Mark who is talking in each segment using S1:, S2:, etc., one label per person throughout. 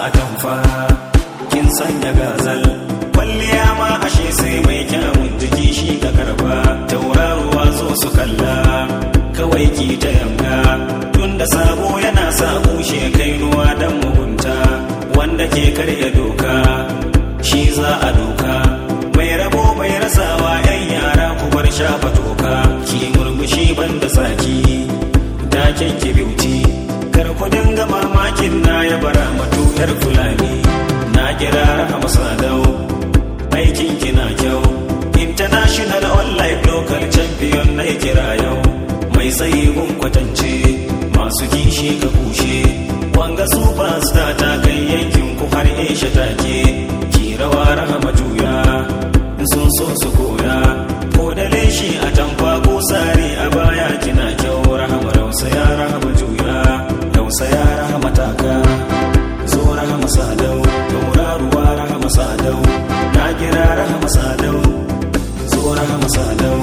S1: a tamfa kin sanya gazal kwalliya ma ashe sai mai kyawun jiki shi ka karba tauraruwa zo su kalla kawai ki ta yanga tunda sabo yana sa kushe kainuwa dan mugunta wanda ke karya doka shi za a doka mai rabo mai rasawa yan yara ku bar shafa toka ki murmushi banda saki taken ki beauty kar ku dinga mamakin na ya bara matutar fulani na kira rahama sadau aikin ki na kyau international online local champion na kira yau mai tsaye gun kwatance masu kishi ka kushe wanga superstar ta kai yankin ku har isha take ki rawa rahama juya in sun so su koya ko da leshi a tamfa ko sare a baya kina kyau rahama rausaya rahama juya rausaya rahama taka zo rahama sadau tauraruwa rahama sadau na kira rahama sadau zo rahama sadau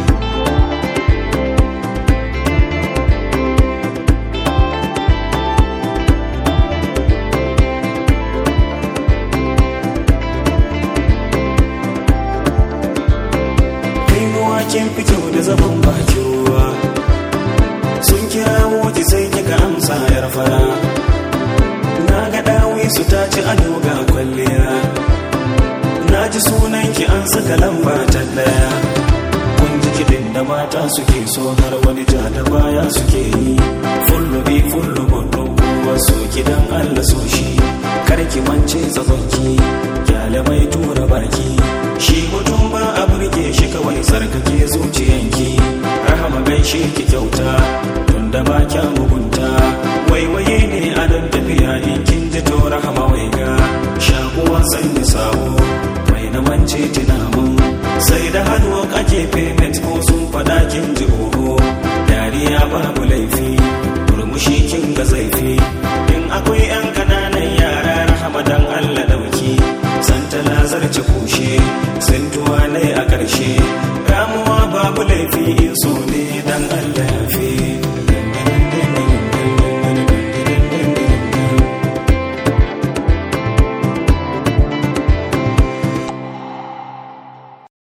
S1: kainuwa kin fito da zaman bakin ruwa sun kira ki sai kika amsa yar fara na ga dawi su ta ci ado ga kwalliya na ji sunan ki an saka lamba ta daya kun ji kiɗin da mata suke so har wani ja da baya suke yi fullu bi fullu gudu wasu gidan allah so shi kar ki mance tsabonki kyale mai tura baki shi mutum ba a burge shi kawai tsarkake zuciyanki rahama gaishe ki kyauta tunda ba kya mugunta waiwaye ne a don tafiya in kin ji to rahama wai ga shakuwa sanya sawo mai na mance tunamun sai da hannu ake payment ko sun fada kin ji oho dariya babu laifi murmushi kin ga zaifi in akwai yan kananan yara rahama dan allah dauki santa lazarci kushe sintuwa ne a ƙarshe ramuwa babu laifi in so ne dan allah ya fi